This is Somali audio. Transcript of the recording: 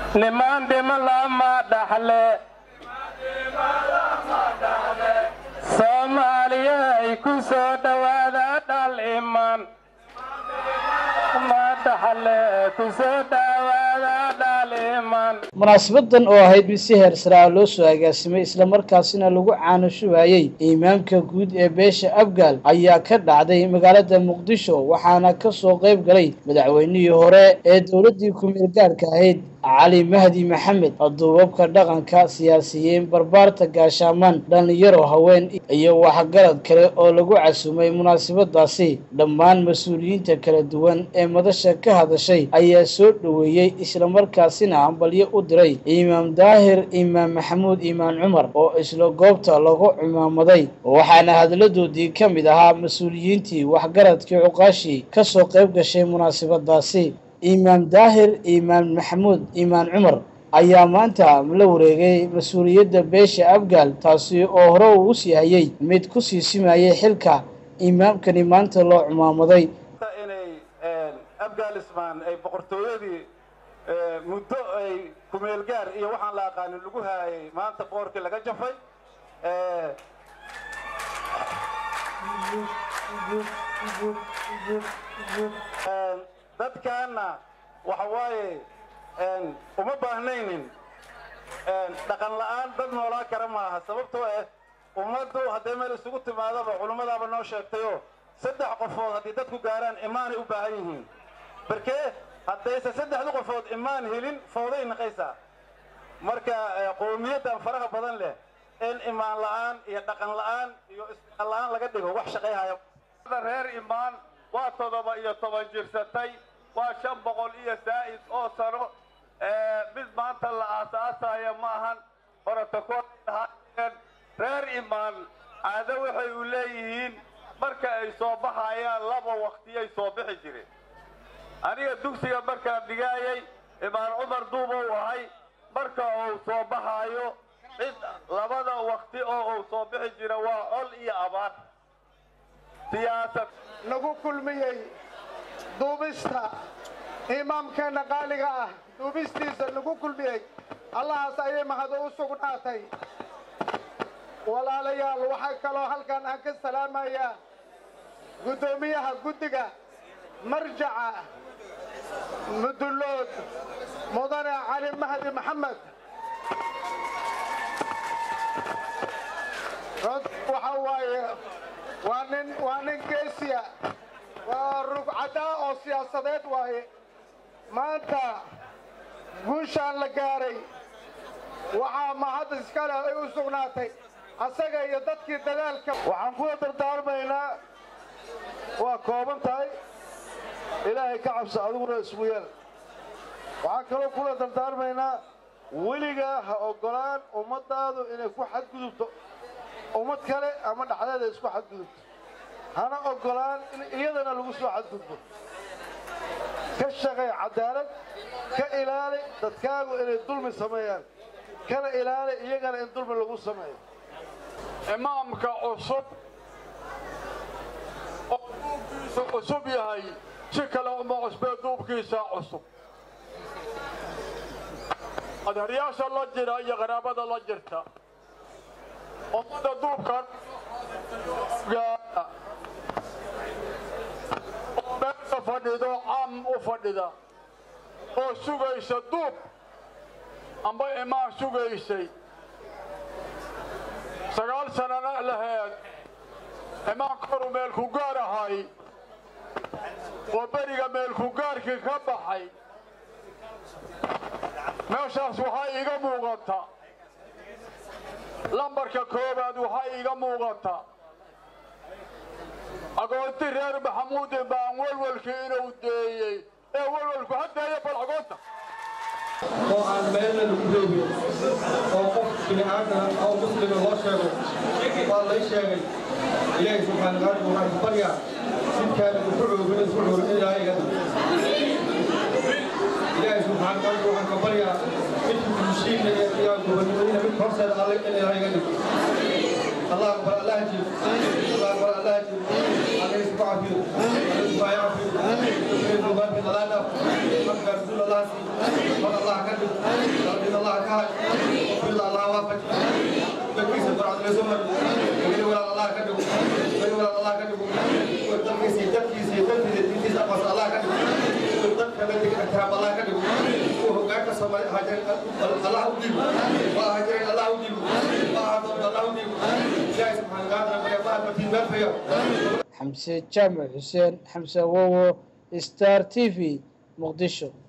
nimaan dhima lama dhaxle soomaaliyay ku soo dhowaada dhal iman ma dhaxle ku soo dhowaada dhal iman munaasabadan oo ahayd mid si heer sare ah loo soo agaasimay islamarkaasina lagu caanashubayey imaamka guud ee beesha abgaal ayaa ka dhacday magaalada muqdisho waxaana ka soo qayb galay madaxweynihii hore ee dowladdii ku-meel gaadhka ahayd cali mahdi maxamed duubabka dhaqanka siyaasiyiin barbaarta gaashaamaan dhallinyaro haween iyo waxgarad kale oo lagu casumay munaasabadaasi dhammaan mas-uuliyiinta kala duwan ee madasha ka hadashay ayaa soo dhoweeyey islamarkaasina hambalyo u diray imaam daahir imaam maxamuud imaan cumar oo isla goobta lagu cimaamaday waxaana hadaladoodii ka mid ahaa mas-uuliyiintii waxgaradkii cuqaashii ka soo qayb gashay munaasabadaasi imaam daahir imaam maxamuud imaan cumar ayaa maanta la wareegay mas-uuliyadda beesha abgaal taasi oo hore uu usii hayay mid ku sii simayay xilka imaamkani maanta loo cumaamaday inay afghanistan ay boqortooyadii muddo ay kumeel gaar iyo waxaan la aqaanin lagu haayay maanta boorkii laga jafay dadkaana waxa waaye uma baahnaynin dhaqan la'aan dad noolaa kara maaha sababtoo ah ummaddu hadday meel isugu timaadaba culummadaaba noo sheegtayoo saddex qofood haddii dadku gaaraan imaanay u baahan yihiin barkee haddayse saddexdu qofood imaan helin fooday naqaysaa marka qowmiyaddan faraha badan leh in imaan la'aan iyo dhaqan la'aan iyo isdhaqan la'aan laga dhigo wax shaqayhaya reer imaan waa toddoba iyo toban jirsatay waa shan boqol iyo zaa'id oo sano mid maanta la aasaasaya ma ahan horotakoahaayeen reer imaan caado waxay u leeyihiin marka ay soo baxayaan laba waqtiyay soo bixi jireen aniga dugsiga markaan dhigaayay imaan cumar duubow ahay marka uu soo baxaayo cid labada waqti oo uu soo bixi jira waa col iyo abaar siyaasad nagu kulmiyey duubista imaamkeenna qaaliga ah duubistiisa nagu kulmiyey allahaas ayay mahado u sugnaatay walaalayaal waxaa kaloo halkan aan ka salaamayaa guddoomiyaha guddiga marjaca mudullood mudane cali mahdi maxamed waxa waaye waa nin waa nin geesiya waa rugcadaa oo siyaasadeed waaye maanta guushaan la gaaray waxaa mahad iskale ay u sugnaatay asaga iyo dadkii dadaalka waxaan kula dardaarmaynaa waa kooban tahay ilaahay ka cabso adiguna isgu yeel waxaan kaloo kula dardaarmaynaa weligaa ha oggolaan ummaddaadu inay ku xadgudubto ummad kale ama dhexdeeda isku xadgudubto hana oggolaan in iyadana lagu soo xadgudbo ka shaqay cadaalad ka ilaali dadkaagu inay dulmi sameeyaan kana ilaali iyagana in dulmi lagu sameeyo imaamka cusub oo duubkiisu cusub yahay si kale uma cusbee duubkiisa cusub adeeryaasha la jira iyo qaraabada la jirta ummada duubkan oo meesha fadhido caam u fadhida oo sugaysa duub amba imaan sugaysay sagaal sanana laheed imaanka horu meelku gaar ahay oo beriga meelku gaarkii ka baxay meeshaas waxaa iiga muuqata lambarka koowaad waxaa iiga muuqata agoonti reer maxamuudin baan welwelkii inuu deeyey ee welwelku ha deeya bal agoonta oo aan meelna lagu reebin oo qof bini aadam oo muslima loo sheego waa lay sheegay ilaahay subxaana qaaliga waxaan ku baryaa sidkaana ku xoogin isku xoogin in ilaahay iga dhigo ilaahay subxaana qaaliga waxaan ka baryaa midka mushiinna iyo iyo gobonimadiina mid horseeda alle in ilaahay iga dhigo الله أكبر الله أجيب الله أكبر الله أجيب الله يسمع عافية الله يسمع عافية من المبارك الله نف من رسول الله سي من الله كذب ka hayo qofkida allah waafaj dalkiisa farcad laysu mar weli walaal allah ka dhigo weli walaal allah ka dhigo dalkiisa iyo dalkiisa iyo dalkiisa diintiisa aqoonsa allah ka dhigo dadka la dega ixtiraam allah ka dhigo kuwa hogaanka soomaali ahaajireen allah u dhiibo waa ahaajireen allah u dhiibo waa ahaadoon allah u dhiibo ilaahay subxaana watacaala barya fahad matiin meel fayo xamse jaamac xuseen xamse wowo star t v muqdisho